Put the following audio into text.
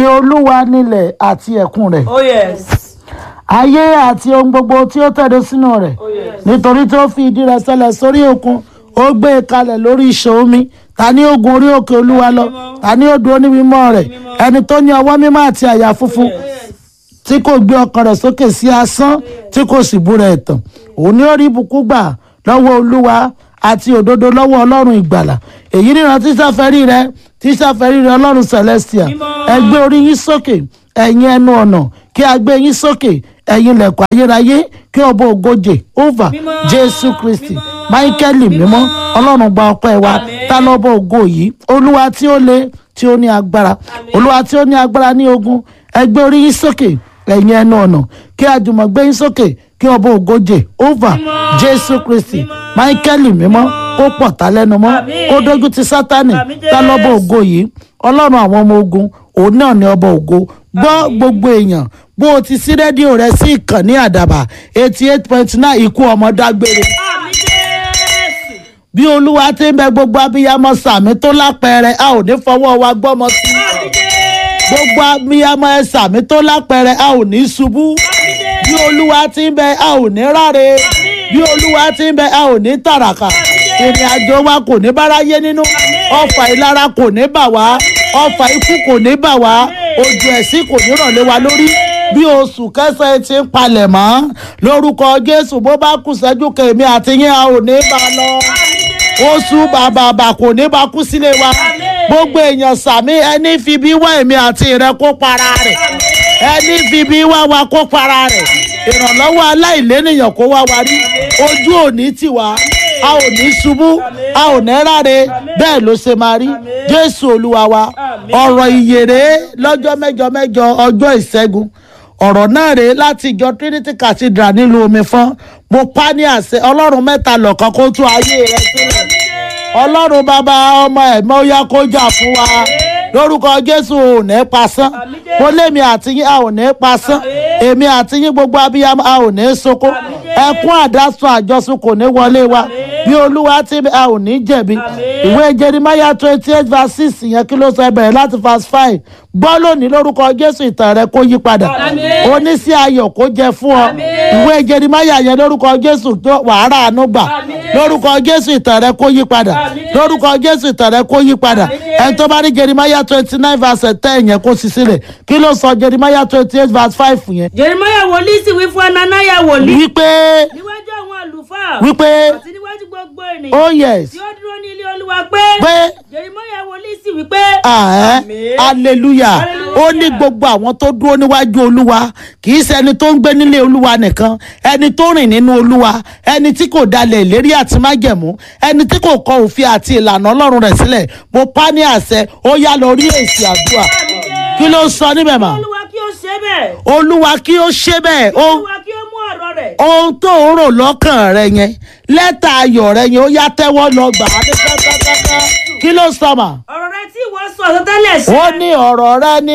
ti olúwa nílẹ̀ àti ẹ̀kún rẹ̀ Oh yes. ayé àti ohun gbogbo tí ó tẹ̀dó sínú rẹ̀ Oh yes. nítorí tó fi ìdí rẹ̀ sọlẹ̀ sórí òkun ó gbé e kalẹ̀ lórí ìṣàn omi ta ni ó gun orí òkè olúwa lọ ta ni ó dúró ní mímọ́ rẹ̀ ẹni tó ní ọwọ́ mímọ́ àti àyà funfun tí kò gbé ọkàn rẹ̀ sókè sí asán tí kò sì búra ẹ̀tàn òun ni ó rí ibùkún gbà lọ́wọ́ olúwa àti òdodo lọ́wọ́ ọlọ́run ìgbàlà èyí níran tí sáfẹ́rí rẹ tí sáfẹ́rí rẹ ọlọ́run celestia ẹ gbé orí yín sókè ẹ̀yin ẹnu ọ̀nà kí a gbé yín sókè ẹ̀yin lẹ̀kọ́ ayérayé kí ọba ògojè ova Mímọ́, jésù kristi mímọ́, máíkẹ́lì mímọ́ ọlọ́run gba ọpẹ́ wa Àmín. ta lọ́bọ ògo yìí olúwa tí ó le tí ó ní agbára olúwa tí ó ní agbára ní ogun ẹ gbé orí yín sókè ẹ̀yin ẹnu ọ̀nà kí a jùmọ̀ gbé yín sókè kí ọba ògojè ova Mímọ́, jésù kristi mímọ́, máíkẹ́lì mímọ́ kó pọ̀ tá lẹ́nu mọ́ Àmín. kó dójú ti sátánì Àmín, ta lọ́bọ Jésù. ògo yìí ọlọ́run àwọn ọmọ ogun òun náà ní ọba ògo gbọ́ gbogbo èèyàn bó o ti sí rédíò rẹ sí ìkànnì àdàbà eighty eight point nine ikú ọmọ dágbére Àmì Jésù. bí olúwa ti ń bẹ gbogbo abiyamọ sàmì tó lápẹẹrẹ a ò ní fọwọ́ wa gbọ́mọ sí i Àmì Jésù. gbogbo abiyamọ ẹ sàmì tó lápẹẹrẹ a ò ní ṣubú bí olúwa ti ń bẹ a ò ní ráre bí olúwa ti ń bẹ a ò ní tàràkà ìrìn àjò wa kò ní báráyé nínú ọfà ìlara kò ní bà wá ọfà ikú kò ní bà wá ojú ẹ̀sìn kò ní ràn lé wa lórí bí oṣù kẹsàn-án ti ń palẹ̀ mọ́ lórúkọ jésù bó bá kù sẹ́jú kèmí àti yín a ò ní bá a lọ oṣù bàbàbà kò ní bá kú sílé wa gbogbo èèyàn sàmí ẹni fi bí wá èmi àti rẹ kó para rẹ̀ ẹni fi bí wá wa kó para rẹ̀ ìrànlọ́wọ́ aláìlénìyàn kó wá wa rí ojú òní tiwa a ò ní ṣubú a ò ní ráre bẹ́ẹ̀ ló ṣe máa rí jésù olúwa wa ọ̀rọ̀ ìyèrè lọ́jọ́ mẹ́jọ mẹ́jọ ọjọ́ ìṣẹ́gun ọ̀rọ̀ náà rèé láti ìjọ trinity cathedral nílùú omi fún mo pa ní àṣẹ ọlọ́run mẹ́ta lọ́kàn kó tún ayé rẹ sílẹ̀ ọlọ́run bàbá ọmọ ẹ̀mọ́ ó yá kó jà fún wa lórúkọ jésù ò ní pasán mo lémi àti yín a ò ní pasán èmi àti yín gbogbo abiyamọ a ò ní sunkún ẹkún àdásùn àjọsùn kò ní wọlé wa bí olúwa ti a ò ní jẹ̀bi ìwé jeremiah twenty eight verse six yẹn kí ló sọ ẹ bẹ̀rẹ̀ láti verse five gbọ́ lónìí lórúkọ jésù ìtàn rẹ kó yí padà oníṣẹ́ ayọ̀ kó jẹ fún ọ ìwé jeremiah yẹn lórúkọ jésù tó wàhálà àánú gbà lórúkọ jésù ìtàn rẹ kó yí padà lórúkọ jésù ìtàn rẹ kó yí padà ẹni tó bá rí jeremiah twenty nine verse ten yẹn kó sì sílẹ̀ kí ló sọ jeremiah twenty eight verse five yẹn Jeremiah wòlíì sì wí fún Ananiah wòlíì. wípé Níwájú àwọn àlùfáà. wípé Àti níwájú gbogbo ènìyàn. oh yes Tí ó dúró ní ilé olúwa pé. pé Jeremiah wòlíì sì wí pé. àẹ́ Àmín. hallelujah Hallelujah. ó ní gbogbo àwọn tó dúró níwájú olúwa kì í ṣẹni tó ń gbé nílé olúwa nìkan ẹni tó rìn nínú olúwa ẹni tí kò dalẹ̀ ìlérí àti májẹ̀mú ẹni tí kò kọ òfin àti ìlànà ọlọ́run rẹ̀ sílẹ̀ mo pa ní àṣẹ ó yá lọ rí èsì àdúrà kí ló sọ níbẹ̀ mà Olúwa kí ó ṣe bẹ́ẹ̀. olúwa kí ó ṣe bẹ́ẹ̀ ó Olúwa kí ó mú ọ̀rọ̀ rẹ̀. ohun tó ń rò lọ́kàn rẹ yẹn lẹ́tà ayọ̀ rẹ yẹn ó yá tẹ́wọ́ lọ gbà á ní pátápátá kí ló sọ mà Ọ̀rọ̀ rẹ̀ tí ìwọ sọ àsọtẹ́lẹ̀ sí. ó ní ọ̀rọ̀ rẹ ní